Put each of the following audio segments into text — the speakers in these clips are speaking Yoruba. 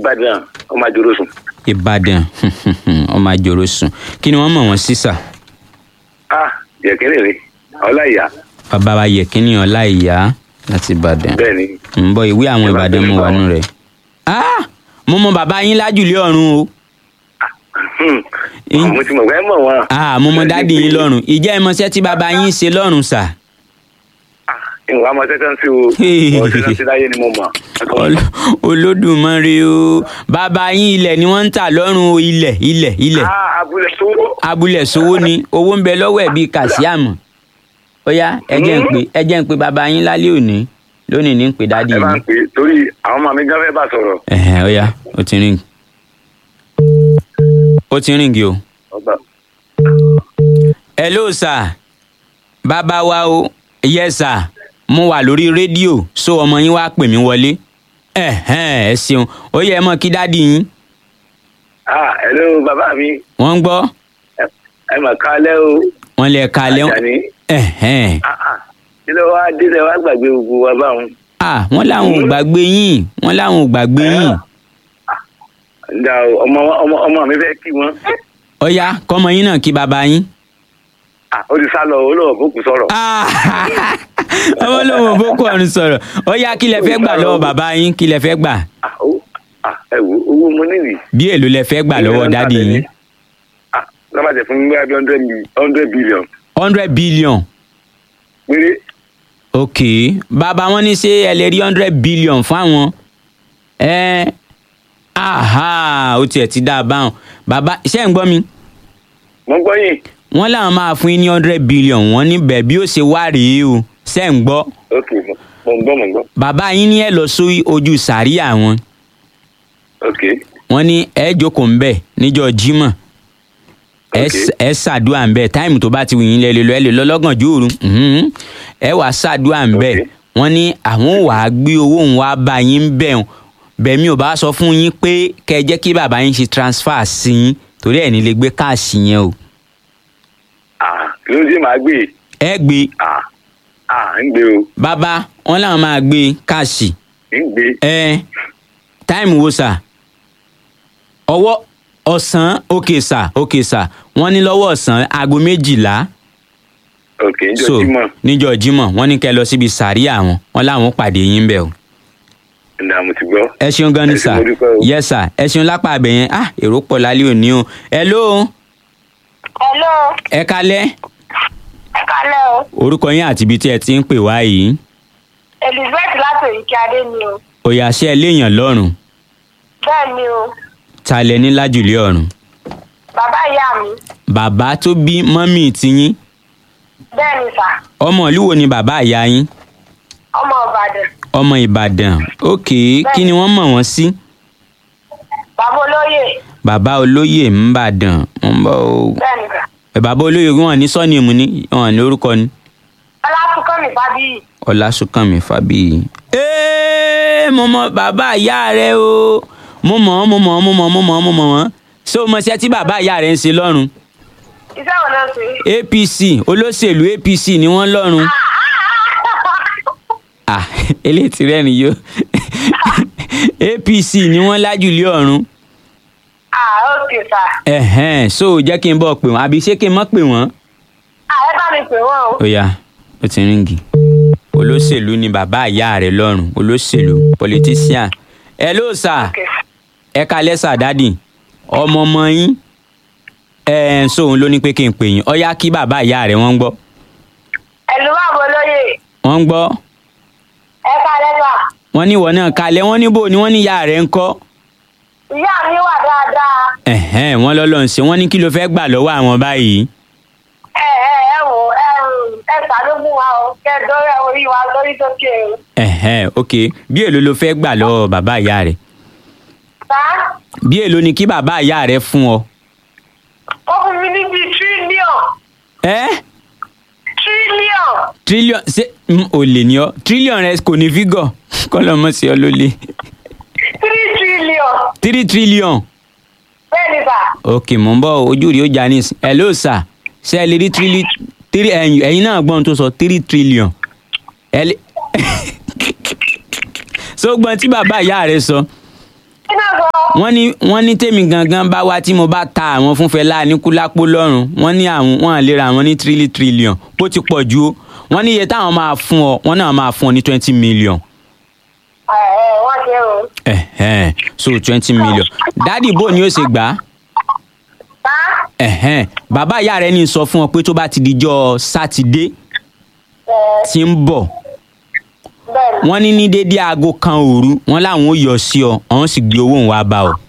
ìbàdàn ọmọ àjòrò sùn. ìbàdàn ọmọ àjòrò sùn kí ni wọ́n mọ̀ wọ́n sí sà ah yẹ̀kínní rè ọláìyá bàbá wa yẹ kíní ọlá ìyá láti ìbàdàn bẹ́ẹ̀ ni ń bọ ìwé àwọn Ìbàdàn ìbàdàn mo nípa wà nù rẹ̀. Ah! mo mọ bàbá yín lájùlé ọ̀run o Hmm. In- mo ti mọ̀ pé ẹ mọ̀ wọn. Ah, mo mọ dáàdì yín lọ́run ìjẹ́ ìmọ̀ṣẹ́ tí bàbá yín ṣe lọ́run sà. ìwà ọmọ tẹ́tẹ́ ń sí o ọmọ tẹ́tẹ́ ń sí láyé ni mo mọ̀. Ol- olódùmarè o bàbá yín ilẹ̀ ni wọ́n ń tà lọ́rùn o ilẹ̀ ilẹ̀ ilẹ̀ ah abúlé sówó. abúlé sowó ni owó ń bẹ lọ́wọ́ ẹ̀ bíi kàṣíàmù ó yá ẹ jẹ́ ń pè ẹ jẹ́ ń pè bàbá yín lálẹ́ òní lónìí ní ń pè dáàdì ẹ máa ń yín pè é torí àwọn ọmọ mi gan fẹ́ bá sọ̀rọ̀. ẹ̀hẹ̀ ó yá ó ti ríngì ó ti ríngì o. ọba hello sir bàbá wa o yes sir mo wà lórí rédíò so ọmọ yín wá pè mí wọlé ẹ̀hẹ́n ẹ ṣeun ó yẹ ẹ mọ kí dáàdì yín ah hello bàbá mi wọ́n ń gbọ́ ẹ ẹ mà kálẹ́ o. wọ́n lè kalẹ̀ Àjàní ẹ̀hẹ́n ah ah kí ló wá dé lẹ wá gbàgbé gbogbo wa báwọn. ah wọ́n láwọn ò gbàgbé yín wọ́n láwọn ò gbàgbé yín ǹda o ọmọ ọmọ ọmọ mi fẹ́ kí wọn. ó yá kọ́mọ yín náà kí bàbá yín. ah ó ti sá lọ olóòwò bókù sọ̀rọ̀. Ah, ọmọ lòun boko ọ̀run sọ̀rọ̀ ó yá kí lẹ fẹ́ gbà lọ́wọ́ bàbá yín kí lẹ fẹ́ gbà ah ó ah ẹ wo owó mo nílì. bí èlò lẹ fẹ́ gbà lọ́wọ́ dáàdì yín ah lọ́mọdé fún mi bí i hundred mi- hundred billion hundred billion péré. ok bàbá wọn ní ṣé ẹ lè rí hundred billion fáwọn ẹ aha ó tiẹ̀ ti dá a báwọn bàbá ṣé ń gbọ́ mi mo gbọ́ yìí. wọ́n làwọn máa fún yín ní hundred billion wọ́n ní bẹ́ẹ̀ bí ó ṣe wá rèé o ṣé ń gbọ́ ok mo mo ń gbọ́ mo ń gbọ́. bàbá yín ní ẹ lọ sí ojú sàríà wọn ok wọ́n ní ẹ jókòó ń bẹ̀ níjọ́ jímọ̀ ẹ Ok. s- ẹ ṣàdúrà ń bẹ̀ táìmù tó bá ti wù yín lẹ lè lọ ẹ lè lọ lọ́gànjọ́ òru mhm. ẹ wà ṣàdúrà ń bẹ̀ Ok. wọ́n ní àwọn wà á gbé owó òun wá bá yín bẹ̀ ọ́n bẹ̀mí ò bá sọ fún yín pé kẹ́ ẹ jẹ́ kí bàbá yín ṣe transfer sí yín torí ẹ̀ ní lè gbé káàsì yẹn o ah kí ló dé màá gbé ẹ gbé ah ah ń gbé o bàbá wọn làwọn máa gbé káàsì ń gbé ẹ táìmù wo sà ọwọ́ ọ̀sán òkè sà òkè sà wọ́n ní lọ́wọ́ ọ̀sán aago méjìlá ok ń jọ so jímọ̀ níjọ́ jímọ̀ wọ́n ní kẹ́ lọ síbi sàríà wọn wọ́n láwọn pàdé yín bẹ̀ o. ǹda mo ti gbọ́. ẹ ṣeun gan ni Ẹ ṣé, sà mo dúpẹ́ o. yes sà ẹ ṣeun lápá abẹ yẹn ah èrò pọ̀ lálẹ́ òní o hello hello ẹ kalẹ́ ẹ kálẹ́ o orúkọ yín àti ibi tí ẹ ti ń pè wá yìí elizabeth láti òyìnkí adé ni o òyà ṣe ẹ léèyàn lọ́rùn bẹ́ẹ̀ ni o ta lẹ ní lájùlé ọ̀run bàbá ìyá mi bàbá tó bí mọ́mì tiyín bẹ́ẹ̀ ni sà ọmọ ìlú wo ni bàbá ìyá yín ọmọ ìbàdàn ọmọ ìbàdàn ok kí ni wọ́n mọ̀ wọ́n sí bàbá olóyè bàbá olóyè ńbàdàn ń bọ̀ o bẹ́ẹ̀ ni sà ẹ bàbá olóyè wọn ní sọ́ọ̀nìmù ni wọn ní orúkọ ni ọlátúnkànmí fábíyì ọlásùnkànmí fábíyì. ee mo mọ bàbá ìyá rẹ o mo mọ̀ ọ́ mo mọ̀ ọ́ mo mọ̀ ọ́ mo mọ̀ ọ́ mo mọ̀ wọ́n ṣé o mọ̀ sí ẹ tí bàbá ìyá rẹ ń ṣe lọ́rùn iṣẹ́ wo ló ń ṣe. apc olóṣèlú apc ni wọ́n lọ́rùn ah eléyìí ti rẹ́rìn yó apc ni wọ́n lájùlé ọ̀run ah ok sà ẹ̀hẹ́n so jẹ́ kí n bọ̀ pè wọ́n àbí ṣé kí n mọ̀ pè wọ́n. ah ẹ bá mi pè wọ́n o. ó yá ó ti ríngì olóṣèlú ni bàbá ìyá rẹ lọ́rùn olóṣèlú politician ẹ ló sà ok ẹ kalẹ́ sà dádì ọmọ ọmọ yín ẹ ẹ sóun ló ní pé kí n pè yín ó yá kí bàbá ìyá rẹ wọ́n ń gbọ́ ẹ̀lú bàbá olóyè wọ́n ń gbọ́ ẹ kálẹ́ sà wọ́n ní ìwọ náà kalẹ̀ wọ́n ní bò ní wọ́n ní ìyá rẹ ń kọ́ ìyá mi wà dáadáa ẹ̀hẹ́n wọ́n lọ́lọ́ ń ṣe wọ́n ní kí ló fẹ́ gbà lọ́wọ́ àwọn báyìí ẹ ẹ ẹ wò ẹ ẹ ṣàánú fún wa o kẹ dọrẹ orí wa lórí sókè o. ẹ̀hẹ́n ok bí èlò ló fẹ́ gbà lọ́wọ́ bàbá ìyá rẹ sá bí èlò ni kí bàbá ìyá rẹ fún ọ ó fún mi níbi tírílíọ̀n ẹ́ tírílíọ̀n trillion ṣé mm, ò lè ní ọ trillion rẹ kò ní fígọ̀ kọ́lọ́mọ sí ọ ló lé tírí tírílíọ̀n three trillion bẹ́ẹ̀ ni sà ok mò ń bọ̀ ojú rí ó já ní ìsìn ẹ ló sà ṣe ẹ lè rí trilli three ẹ̀yin ẹ̀yin náà gbọ́n tó sọ three trillion ẹ lè so gbọ́n tí bàbá ìyá rẹ sọ kí náà sọ wọ́n ní wọ́n ní tèmi gangan bá wá tí mo bá ta àwọn fún Fẹlá Aníkúlápó lọ́rùn wọ́n ní àwọn wọ́n à lè ra àwọn ní tírílì tírílíọ̀n bó ti pọ̀ ju o wọ́n ní iye táwọn máa fún ọ wọ́n náà máa fún ọ ní twenty million ẹ ẹ wọ́n ṣe o. ẹ̀hẹ́n so twenty million dádì bò ni ó ṣe gbà á bá ẹ̀hẹ́n bàbá ìyá rẹ ní sọ fún ọ pé tó bá ti dijọ́ sátidé ẹ tí ń bọ̀ bẹ́ẹ̀ ni. wọ́n ní ní dédé aago kan òru wọ́n láwọn ó yọ sí ọ àwọn sì gbé owó òun wá bá ọ.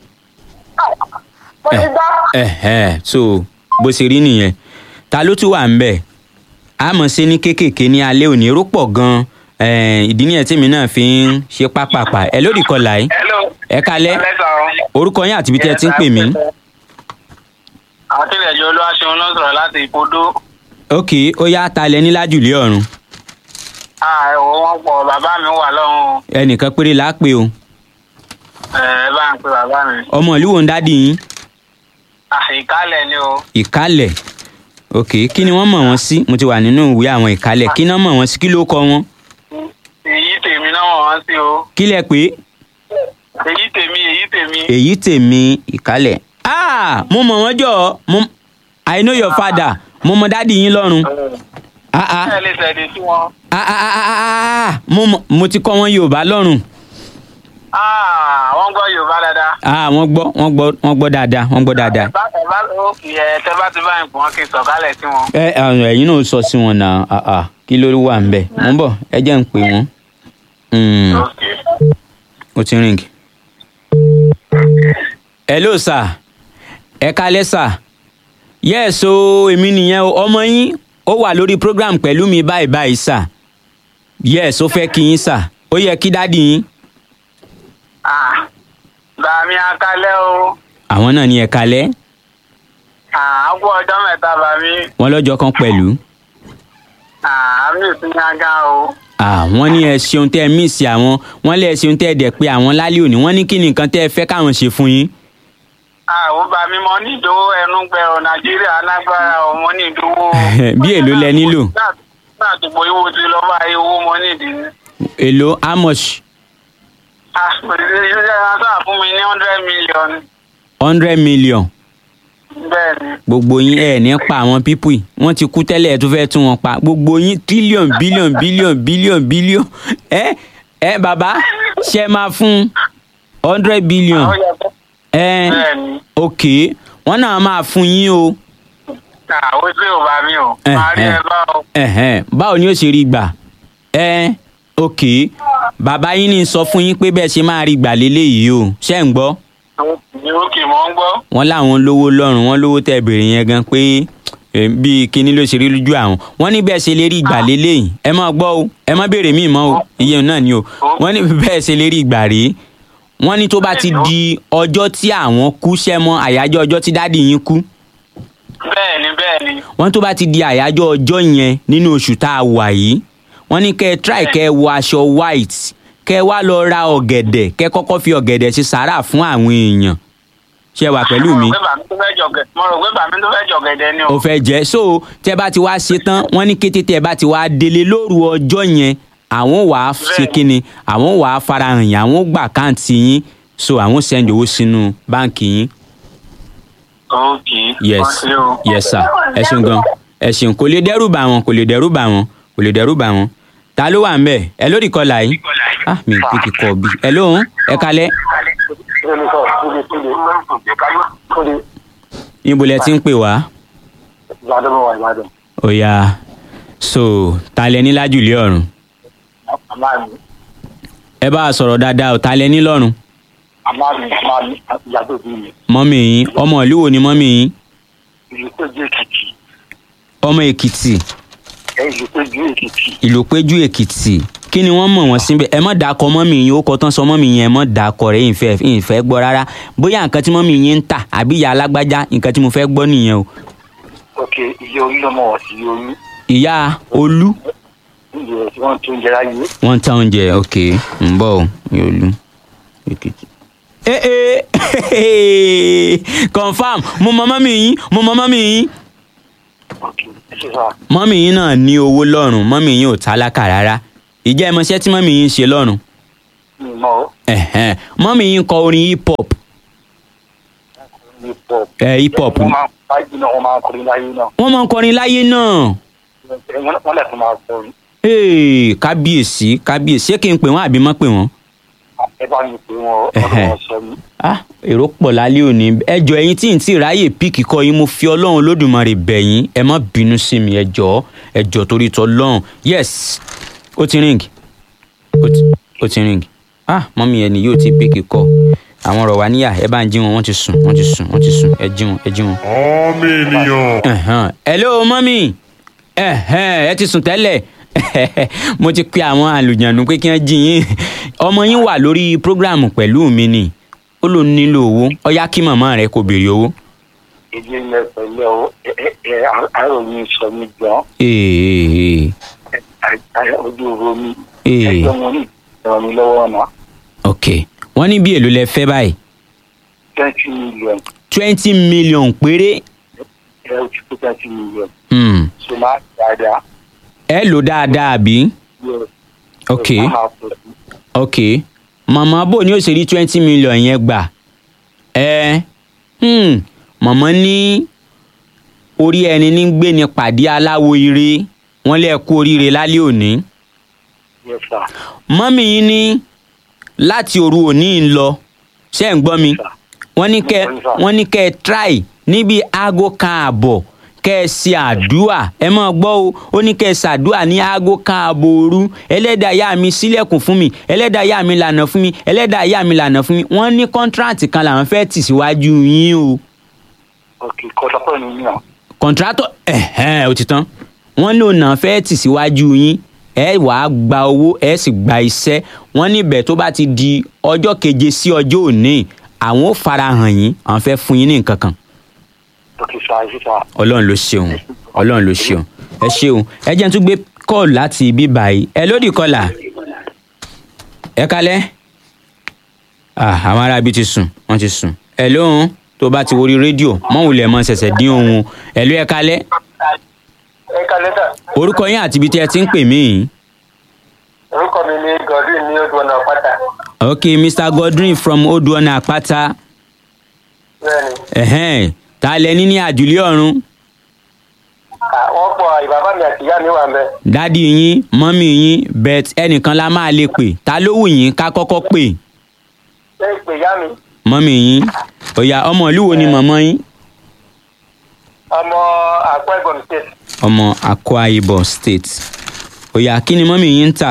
mo ti gbọ́. ẹ̀hẹ́n so bó ṣe rí nìyẹn ta ló tún wà ń bẹ̀ a mọ̀ sí ní kéékèèké ní alẹ́ òní èrò pọ̀ gan-an eh, ìdí nìyẹn tèmi náà fi ń ṣe pápápá ẹ lórí kọlà yìí hello. ẹ kalẹ́ orúkọ yín àti ibi tẹ́ ẹ ti ń pè mí. àwọn tílẹ̀ jọ olúwa ṣeun ló ń sọ̀rọ̀ láti ìpodó. ok ó yá ta lẹ ní lájùlé ọ̀run ẹ wò wọ́n pọ̀ bàbá mi wà lọ́hùn o. ẹnìkan péré là á pè o ẹ ẹ bá ń pe bàbá mi. ọmọ ìlú wo ń dádì yín ìkálẹ̀ ni o. ìkálẹ̀ ok kí ni wọ́n mọ̀ wọ́n sí mo ti wà nínú ìwé àwọn ìkálẹ̀ kí ni wọ́n mọ̀ wọ́n sí kí ló kọ wọn èyí tèmi náà wọ́n wọ́n sí o. kí lẹ pé èyí tèmi èyí tèmi. èyí tèmi ìkálẹ̀ ah mo mọ̀ wọ́n jọ mo i know your father mo mọ̀ dádì yín lọ́run ah ah ẹ lè tẹ̀lé sí wọn. ah ah ah ah, ah mo mọ̀ mo ti kọ́ wọn yorùbá lọ́run Ah, wọ́n gbọ́ yorùbá dáadáa. ah wọ́n gbọ́ wọ́n gbọ́ wọ́n gbọ́ dáadáa wọ́n gbọ́ dáadáa ẹ bá ẹ bá ó kì í ẹ tẹ bá ti bá ń pọ̀ wọn kì í sọ̀kálẹ̀ sí wọn. ẹ àwọn ẹ̀yin náà sọ sí wọn náà ah ah kí ló wà ń bẹ̀ mo ń bọ̀ ẹ jẹ́ ń pè wọ́n Mm, Okay. ó ti ring. hello sir ẹ kalẹ́ sir yes o èmi nìyẹn o ọmọ yín ó wà lórí program pẹ̀lú mi báyìí báyìí sir yes ó fẹ́ kí yín sir ó yẹ kí dádì yín Ah, bàmí akalẹ́ o. àwọn náà ní ẹ kalẹ́ Ah, á kú ọjọ́ mẹ́ta bàmí. wọn lọ́jọ́ kan pẹ̀lú Ah, àmì ìpínyàgá o. àwọn ní ẹ ṣeun tẹ́ ẹ míìsì àwọn wọn lé ẹ ṣeun tẹ́ ẹ dẹ̀ pé àwọn lálẹ́ òní wọ́n ní kí ni nǹkan tẹ́ ẹ fẹ́ káwọn ṣe fún yín àwọn bàmí mo ní ìdówó ẹnu gbẹ ọ nàìjíríà alágbára ọ mo ní ìdówó. Bí èlò lẹ nílò? náà tó pé owó ti lọ bá owó mo ní ìdí. èlò how much Ah, ìṣe sáà fún mi ní hundred million. hundred million bẹ́ẹ̀ ni. gbogbo yín ẹ ní pa àwọn pípù yìí wọ́n ti kú tẹ́lẹ̀ ẹ tún fẹ́ tún wọn pa gbogbo yín tírílíọ̀n bílíọ̀n bílíọ̀n bílíọ̀n bílíọ̀n ẹ ẹ bàbá ṣe máa fún hundred billion Ó yẹ kó- ẹ bẹ́ẹ̀ ni. ok wọ́n náà máa fún yín o àwọn tí ò bá mi o. Eh, máa rí eh. ẹ bá o. ẹ̀hẹ́n, báwo ni ó ṣe rí gbà ẹ ok bàbá yín ní sọ fún yín pé bẹ́ẹ̀ ṣe máa rí gbà léléyìí o ṣé ń gbọ́ ní òkè mọ́ ń gbọ́. wọ́n láwọn lówó lọ́rùn wọ́n lówó tẹ́ bèrè yẹn gan pé eh, bíi kinní ló ṣe rí lójú àwọn wọ́n ní bẹ́ẹ̀ ṣe lè rí ìgbà lélẹ́yìn ẹ má gbọ́ o ẹ má béèrè míì mọ́ o iye náà ni o wọ́n ní bẹ́ẹ̀ ṣe lè rí ìgbà rèé wọ́n ní tó bá ti di ọjọ́ tí àwọn kú ṣẹ́ mọ́ àyájọ́ ọjọ́ tí dádì yín kú bẹ́ẹ̀ ni bẹ́ẹ̀ ni. wọ́n tó bá ti di àyájọ́ ọjọ́ yẹn nínú oṣù tá a wà yìí wọ́n ní kẹ́ ẹ try kẹ́ ẹ wọ aṣọ white kẹ́ ẹ wá lọ ra ọ̀gẹ̀dẹ̀ kẹ́ ẹ kọ́kọ́ fi ọ̀gẹ̀dẹ̀ ṣe sàárà fún àwọn èèyàn ṣé ẹ wà pẹ̀lú mi mo rò pé bàmí tó fẹ́ jọ̀gẹ̀ mo rò pé bàmí tó fẹ́ jọ̀gẹ̀dẹ̀ ni o. ó fẹ́ jẹ́ so tẹ́ bá ti wá ṣe tán wọ́n ní kété tẹ́ bá ti wá délé lóru ọjọ́ yẹn àwọn wàá ṣe Bẹ́ẹ̀ni. kíni àwọn wàá farahàn yín àwọn gbà káǹtì yín so àwọn send owó sínú báǹkì yín ok. yes Wọ́n ṣe o. yes sir ẹ ṣeun gan ẹ ṣeun kò lè dẹ́rù bà wọ́n kò lè dẹ́rù bà wọ́n kò lè dẹ́rù bà wọ́n ta ló wà ń bẹ̀ ẹ lórí kọlà yìí ah mi ò pé kíkọ bí ẹ lóhùn ẹ kalẹ̀ níbo lẹ ti ń pè wá Ìbàdàn mo wà Ìbàdàn. ó yá so ta lẹ ní lájùlé ọ̀run Àmà mi, ẹ bá a sọ̀rọ̀ dáadáa ò ta lẹ ní lọ́run àmà mi, àmà mi, ìyá tó bí mi. mọ́mì yín ọmọ ìlú wo ni mọ́mì yín Ìlú péjú Èkìtì. ọmọ èkìtì Ẹ ìlú péjú Èkìtì. ìlú péjú èkìtì kí ni wọ́n mọ̀ wọ́n síbẹ̀ ẹ mọ̀ dákọ mọ́mì yín ó kọ tán sọ mọ́mì yín ẹ mọ̀ dákọ rẹ̀ ìfẹ́ ìfẹ́ gbọ́ rárá bóyá nǹkan tí mọ́mì yín ń tà àbí ìyá alágbájá nǹkan tí mo fẹ́ gbọ́ nìyẹn o Ok, iye orí lọ́mọ wọ̀ sí iye orí. ìyá olú Iye tí wọ́n tún jẹ láyé. wọ́n ń ta oúnjẹ ok ń bọ̀ o ìyá olú èkìtì. ee confam mo mọ mọ́mì yín mo mọ mọ́mì yín Ok, ẹ ṣe sá. mọ́mì yín náà ní owó lọ́rùn mọ́mì yín ò tálákà rárá ìjẹ́ ẹ mọṣẹ́ tí mọ́mì yín ń ṣe lọ́rùn mi mọ́ o. Ẹ̀hẹ́n. mọ́mì yín kọ orin hip hop hip hop. ẹ̀ hip hop wọ́n máa ń fájì náà wọ́n máa ń kọrin láyé náà. wọ́n máa ń kọrin láyé náà wọ́n wọ́n lè tún máa kọrin. Hey, kábíyèsí kábíyèsí ṣé kí n pè wọ́n àbí má pè wọ́n. ẹ bá mi pè wọ́n Ẹ̀hẹ́. ọdún wọn sọ mí. ah èrò pọ̀ lálẹ́ òní ẹjọ́ ẹ̀yin tí n tí ráyè píìkì kọ́ yín mo fi ọlọ́run lódùmarè bẹ̀ yín ẹ má bínú sí mi ẹjọ́ ẹjọ́ torí tọ́ lọ́run yes ó ti ring ó ti ó ti ring ah mọ́mí ẹni yóò ti píìkì kọ́ àwọn ọ̀rọ̀ wa níyà ẹ bá ń jí wọn wọ́n ti sùn wọ́n ti sùn wọ́n ti sùn ẹ jí wọn ẹ jí wọn. ọmọ ènìyàn. Ẹ̀hán. hello mọ́mí ẹ̀hẹ́n, ẹ ti sùn tẹ́lẹ̀ mo ti pe àwọn àlùjànnú pé kí wọ́n jí yín ọmọ yín wà lórí prógráàmù pẹ̀lú mi ni ó ló nílò owó ó yá kí màmá rẹ kò béèrè owó. èdè ilẹ̀ pẹ̀lú ọ ẹ ẹ ẹ àròyìn sọ mí gan. Ee, ojú ro mi. Ee. ẹgbẹ́ wọn ní ìrọ̀ mi lọ́wọ́ ọ̀nà. ok wọ́n ní bí èlò lẹ fẹ́ báyìí twenty million twenty million péré ẹ ó ti pé twenty million. Hmm. so máa dáadáa. ẹ lò dáadáa àbí Yes. ok So, máa máa pọ̀ sí. ok màmá bò ní ó ṣe rí twenty million yẹn gbà ẹ hmm. màmá ní orí ẹni ní gbé ní pàdé aláwo ire wọ́n lè kú oríire lálẹ́ òní Yes, sir. mọ́mì yín ní láti òru òní ń lọ ṣé ń gbọ́ mi wọ́n ní kẹ́ wọ́n ní kẹ́ ẹ try níbi aago kan àbọ̀ kẹ́ ẹ ṣe àdúà ẹ máa gbọ́ o ó ní kẹ́ ẹ ṣàdúà ní aago kan àbọ̀ òru ẹlẹ́dàá ìyá mi sílẹ̀kùn fún mi ẹlẹ́dàá ìyá mi lànà fún mi ẹlẹ́dàá ìyá mi lànà fún mi wọ́n ní kọ́ńtíráàtì kan làwọn fẹ́ tì síwájú yín o ok kọ́sọ́pọ̀ ni mí náà. kọ̀ǹtrátọ̀ ẹ̀hẹ́n ó ti tán wọ́n lò náà fẹ́ tì síwájú yín ẹ wàá gba owó ẹ sì gba iṣẹ́ wọ́n níbẹ̀ tó bá ti di ọjọ́ keje sí ọjọ́ òní àwọn ò farahàn yín àwọn fẹ́ fún yín ní nǹkan kan ok sir ẹ ṣe sir. ọlọ́run ló ṣeun ọlọ́run ló ṣeun ẹ ṣeun ẹ jẹ́ n tún gbé kọ́ọ̀lù láti ibi báyìí ẹ lódì kọlà ẹ kalẹ́ Ah, àwọn ará ibi ti sùn wọ́n ti sùn ẹ lóhun tó bá ti worí rédíò mọ́wùlẹ̀ mọ́ ṣẹ̀ṣẹ̀ dín ohun ẹ ló ẹ kalẹ́ ẹ kalẹ́ sà orúkọ yín àti ibi tí ẹ ti ń pè mí yìí. orúkọ mi ni godwin ní odò ọ̀nà pátá. ok mr godwin from oduona apata bẹ́ẹ̀ni ẹ̀hẹ́n ta lẹ ní ní àjùlé ọ̀run wọ́n pọ̀ ìbàbá mi àti ìyá mi wà ń bẹ̀. dádì yín mọ́mì yín bet ẹnìkan la máa lè pè ta ló wù yín ká kọ́kọ́ pè ẹ pè ìyá mi mọ́mì yín ọ̀yà ọmọ ìlú wo ni mọ̀mọ́ yín ọmọ àpò ẹ̀gbọ́n state. ọmọ akwa ibom state ọ̀yà kí ni mọ́mì yín ń tà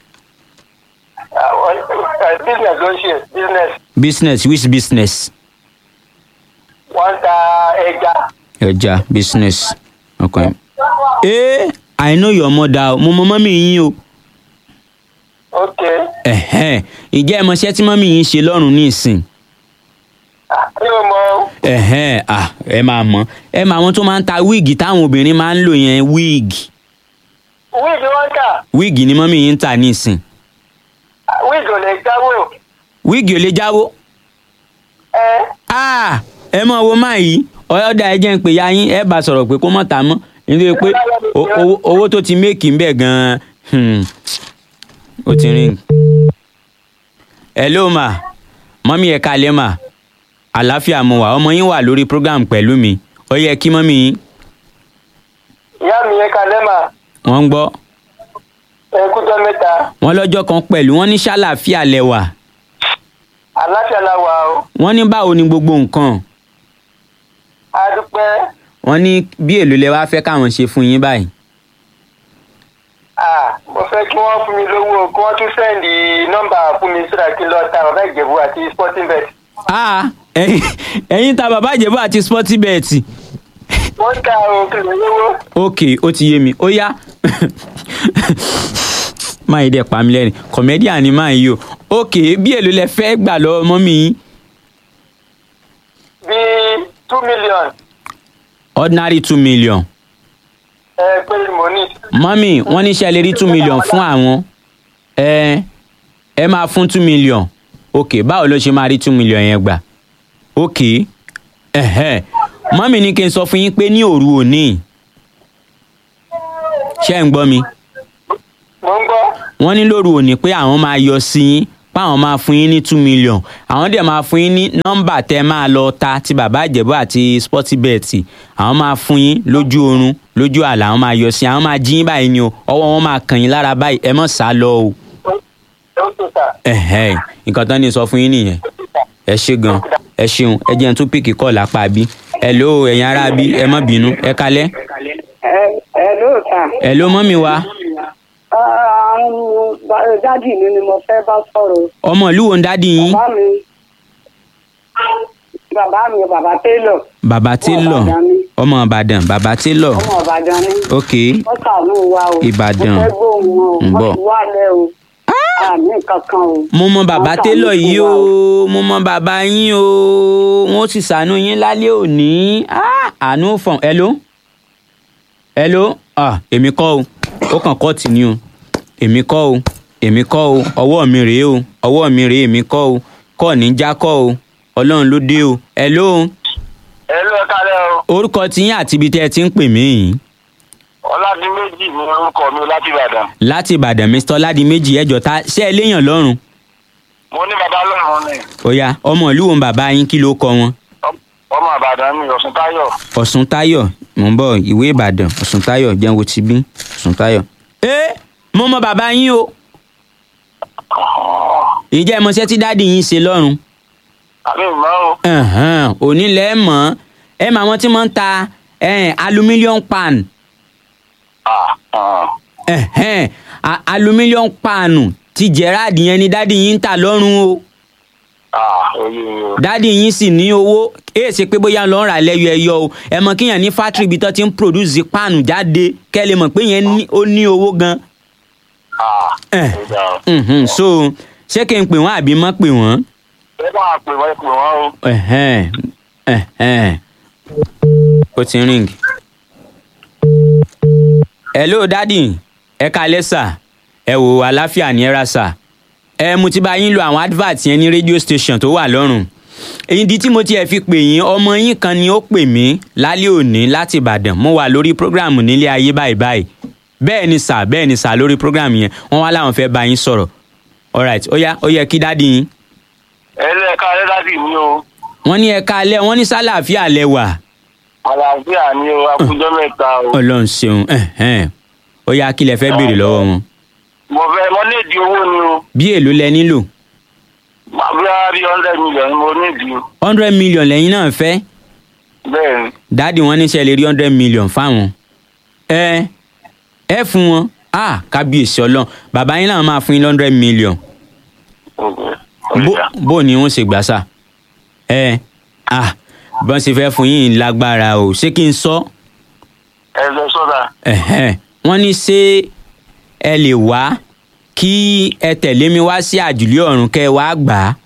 Àwọn- ẹ, business ló ń ṣe business business which business wọ́n ń ta ẹja. ẹja business okay. ee i know your mother o mo mọ mọ́mì yín o ok ẹ̀hẹ́n ìjẹ́ ẹ mọṣẹ́ tí mọ́mì yín ṣe lọ́rùn ní ìsìn mi ò mọ ẹ̀hẹ́n ah ẹ máa mọ̀ ẹ máa wọn tó máa ń ta wíìgì táwọn obìnrin máa ń lò yẹn wíìgì wíìgì wọ́n ń tà wíìgì ni mọ́mì yín ń tà ní ìsìn wíìgì ò lè jáwó wíìgì ò lè jáwó ẹ ah ẹ mọ̀ wo máa yìí ọ̀yọ́dà ẹ jẹ́ ń pè ya yín ẹ bá sọ̀rọ̀ pé kó mọ̀ tà mọ́ nítorí pé o- owó- owó tó ti méèkì ń bẹ̀ gan-an hmm, ó ti rìn. hello ma mọ́mí ẹ̀ kalẹ̀ ma àlàáfíà mo wà ọmọ yín wà lórí program pẹ̀lú mi ó yẹ kí mọ́mí yín ìyá mi yẹn kalẹ́ mà wọ́n ń gbọ́ ẹ kújọ́ mẹ́ta wọ́n lọ́jọ́ kan pẹ̀lú wọ́n ní ṣàlàáfíà lẹ́wà àlàáfíà la wà o wọ́n ní báwo ni gbogbo nǹkan a dúpẹ́ wọ́n ní bí èlò lẹ wá fẹ́ káwọn ṣe fún yín báyìí. ah mo fẹ́ kí wọ́n fún mi lówó kí wọ́n tún sẹ́ndì nọ́mbà fún mi sódà kí n lọ ta bàbá ìjẹ̀bú àti sporting bet ah ẹ̀yin ẹ̀yin ta bàbá ìjẹ̀bú àti sporty bet wọ́n ta o kí lè lówó ok ó ti yé mi ó yá máa yí dẹ̀ pa mí lẹ́rìn comedian ni máa yí o ok bí èlò lẹ fẹ́ gbà lọ́wọ́ mọ́mí yín bíi two million ordinary two million ẹ pé mo ní mọ́mí wọ́n ní ṣe lè rí two million fún àwọn ẹ ẹ máa fún two million ok báwo ló ṣe máa rí two million yẹn gbà ok ẹ̀hẹ́ mọ́mí ní kí n sọ fún yín pé ní òru òní ṣé ń gbọ́ mi mo ń gbọ́ wọ́n ní lóru òní pé àwọn máa yọ sí yín páwọn máa fún yín ní two million àwọn dẹ̀ máa fún yín ní nọ́mbà tẹ́ máa lọ ta ti bàbá ìjẹ̀bú àti sportybet àwọn máa fún yín lójú oorun lójú àlà àwọn máa yọ sí àwọn máa jí yín báyìí ni o ọwọ́ wọn máa kàn yín lára báyìí ẹ mọ̀ sá lọ o ó tó sà. ẹ̀hẹ́n nǹkan tán ní sọ fún yín nìyẹn ẹ ṣe gan ẹ ṣeun ẹ jẹ́ n tún píkì kọ́ lápá bí ẹ ló ẹ̀yin ará bí ẹ má bínú ẹ kalẹ́ ẹ ẹ lóòótá ẹ ló mọ́mì wa àwọn dádì mi ni mo fẹ́ bá sọ̀rọ̀ ọmọ ìlú wo ń dádì yín bàbá mi bàbá mi bàbá télọ̀ bàbá télọ̀ Ìbàdàn ni. ọmọ ìbàdàn bàbá télọ̀ ọmọ ìbàdàn ni ok wọ́n ṣàánú wa o Ìbàdàn. mo fẹ́ gbóhùn wọn o ń bọ̀. wọ́n ti wá lẹ́ o àmì kankan o. mo mọ bàbá Wọ́n ṣàánú télọ̀ fún yìí wa o mo mọ bàbá yín o wọn ó sì ṣàánú yín lálẹ́ òní Ah, àánú fọ̀n hello hello ah èmi kọ́ o ó kàn kọ́ tì ní o èmi kọ́ o èmi kọ́ o ọwọ́ mi rèé o ọwọ́ mi rèé èmi kọ́ o kọ́ ní já kọ́ o ọlọ́run ló dé o hello ẹ ló ẹ kálẹ̀ o orúkọ tiyín àti ibi tẹ́ ẹ ti ń pè mí yìí ọládìméjì ni orúkọ mi láti ìbàdàn láti ìbàdàn mr ọládìméjì ẹjọ ta ṣé ẹ léèyàn lọ́rùn mo ní bàbá lọ́rùn ni ó yá ọmọ ìlú wo ń bàbá yín kí ló kọ wọn. ọmọ àbàdàn mi ọ̀sùn táyọ̀ ọ̀sùn táyọ̀ mò ń bọ̀ ìwé ìbàdàn ọ̀sùn táyọ̀ jẹun wo ti bí ọ̀sùn táyọ̀. ẹ mo mọ bàbá yín o ìjẹ́ ìmọ̀ṣẹ́ tí dáàdì yín ṣe lọ́rùn àmì ìmọ̀ o Ẹ̀hẹ́n, òní lẹ́ mọ̀ ẹ mọ àwọn tí wọ́n ń ta ẹ̀hẹ́n, aluminium pan Ah, ah. ẹ̀hẹ́n, a- aluminium pan ti gerard yẹn ni dáàdì yín ń tà lọ́rùn o Ah, oye o dáàdì yín sì ní owó èyí ṣe pé bóyá lọ́ọ́ rà lẹ́yọ ẹyọ o ẹ mọ kíyàn ní fátírì ibi tó ti ń produce páànù jáde kẹ́ ẹ lè mọ̀ pé yẹn ní- ó ní owó gan. Ah, Eh. ó dà o. Mhm, so ṣé kí n pè wọ́n àbí mọ́ pè wọ́n. ẹ bá wa pè wọ́n pè wọ́n o. Ẹ̀hẹ́n, ẹ̀hẹ́n. ó ti ń ring. hello dadi ẹ kalẹ́ sà ẹ wò àlàáfíà ní ẹ̀rà sà ẹ mo ti bá yín lo àwọn advert yẹn ní radio station tó wà lọ́rùn ìdí tí mo tiẹ̀ fi pè yín ọmọ yín kan ni ó pè mí lálẹ́ òní láti ìbàdàn mo wà lórí program nílé ayé báyìí báyìí bẹ́ẹ̀ ni sà bẹ́ẹ̀ ni sà lórí program yẹn wọ́n wá láwọn fẹ́ bá yín sọ̀rọ̀ alright ó yá ó yẹ kí dádì yín ẹ lé ẹ̀ka ẹlẹ́dàdì mi o wọ́n ní ẹ̀ka alẹ́ wọ́n ní sálàáfíà lẹ́wà àlàáfíà ni o akújọ́ mẹ́ta o. ọlọ́run ṣeun ẹ̀hẹ́n. ó yá kí lẹ fẹ́ béèrè lọ́wọ́ wọn mo fẹ́ mo ní ìdí owó ni o bí èlò lẹ nílò bóyá bí hundred million ni mo ní ìdí hundred million lẹ́yìn náà fẹ́ bẹ́ẹ̀ ni. dáàdì wọn níṣẹ́ lè rí hundred million fáwọn ẹ ẹ fún wọn ah kábíyèsí ọlọ́run bàbá yín làwọn máa fún yín hundred million bó bó ni wọ́n ṣe gbà sá ẹ ah bọ́n ṣe fẹ́ fún yín lágbára o ṣé kí n sọ ẹ lọ sọ́dà ẹ̀hẹ́n. wọ́n ní ṣé ẹ lè wá kí ẹ tẹ̀lé mi wá sí àjùlé ọ̀run kẹ́ ẹ wá gbà á.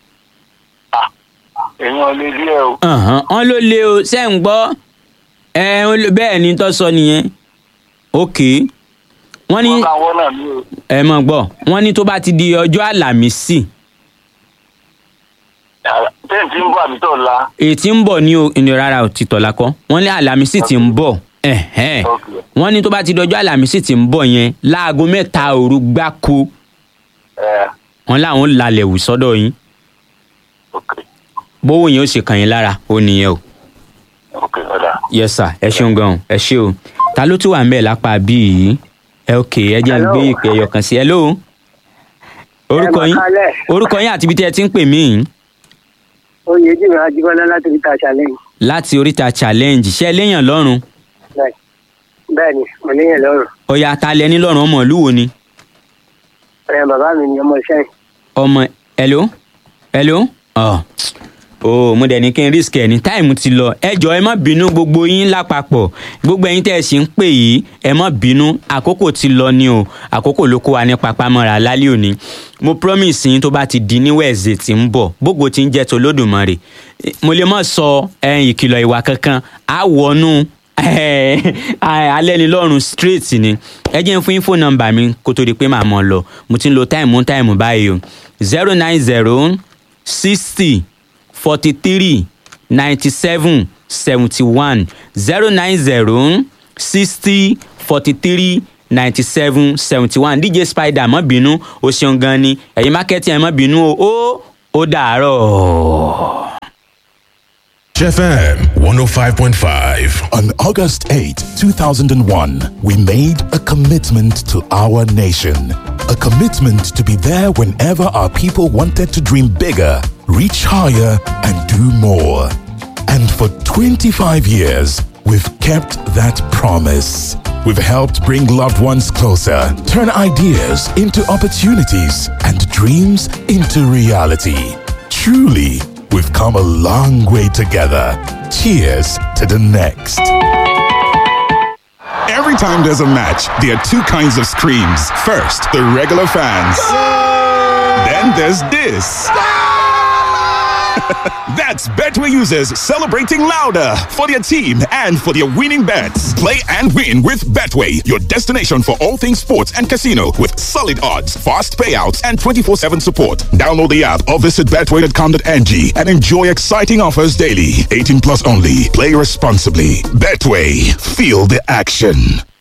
èèyàn lè rí ẹ o. Ọ̀hán, wọ́n ló lé o ṣe ń gbọ́ ẹ ó lé- bẹ́ẹ̀ ni tó sọ nìyẹn ok wọ́n ní wọ́n bá wọ́n náà ní o. ẹ mọ̀ gbọ́ wọ́n ní tó bá ti di ọjọ́ àlàmísì tẹ́ǹtì ń bọ̀ àbí tó la. èyí tí ń bọ̀ ní o ìnira rárá ò ti tọ̀la kọ́ wọ́n ní àlàmísì tí ń bọ̀ ẹ̀hẹ́n. Ok. wọ́n ní tó bá ti di ọjọ́ àlàmísì tí ń bọ̀ yẹn láago mẹ́ta òru gbáko ẹ wọ́n láwọn lálẹ́ wù sọ́dọ̀ yín ok bówó yẹn ó ṣe kàn yín lára ó nìyẹn o ok ọ̀dà. yes sir ẹ ṣeun gan ẹ ṣe o ta ló tún wà ń bẹ̀ lápá bí yìí ẹ ok ẹ jẹ́ ń gbé ìpè ẹyọ kan sí hello orúkọ Ẹ mà yín kálẹ̀. orúkọ yín àti ibi tí ẹ ti ń pè mí yìí oyè jìnnà ajíbọ́lá láti fi ta challenge. láti oríta challenge ṣe léèyàn lọ́rùn bẹ́ẹ̀ bẹ́ẹ̀ ni mo níyẹn lọ́rùn. ọ̀yà ta lẹ ní lọ́rùn ọmọ ìlú wo ni ẹ bàbá mi ni ọmọ iṣẹ́ yìí. ọmọ hello hello ọ o mo dẹ̀ ní kí n risk ẹ̀ ní táìmù ti lọ ẹ jọ ẹ má bínú gbogbo yín lápapọ̀ gbogbo ẹ̀yin tẹ́ ẹ sì ń pè yìí ẹ má bínú àkókò ti lọ ni o àkókò ló kó wa ní papamọ́ra lálẹ́ òní mo promise yín tó bá ti di ní wẹ̀ẹ̀sì tí ń bọ̀ gbogbo tí ń jẹ́ tó lódùmarè mo lè má sọ ẹ̀yìn ìkìlọ̀ ìwà kankan á wọnú alẹ́nilọ́run straight ni ẹ jẹ́ n fún yín fóònù nọ́mbà mi kó tó di pé màá mọ̀ lọ mo ti ń lo táìmù táìmù báyìí o zero nine zero sixty forty three ninety seven seventy one zero nine zero sixty forty three ninety seven seventy one dj spider má bínú o ṣeun gan ni ẹ̀yin mákẹ́tì ẹ̀ má bínú o ó ó dàárọ̀. FM 105.5. On August 8, 2001, we made a commitment to our nation. A commitment to be there whenever our people wanted to dream bigger, reach higher, and do more. And for 25 years, we've kept that promise. We've helped bring loved ones closer, turn ideas into opportunities, and dreams into reality. Truly, we've come a long way together. Cheers to the next. Every time there's a match, there are two kinds of screams. First, the regular fans. Then there's this. That's Betway users celebrating louder for their team and for their winning bets. Play and win with Betway, your destination for all things sports and casino with solid odds, fast payouts, and 24 7 support. Download the app or visit betway.com.ng and enjoy exciting offers daily. 18 plus only. Play responsibly. Betway, feel the action.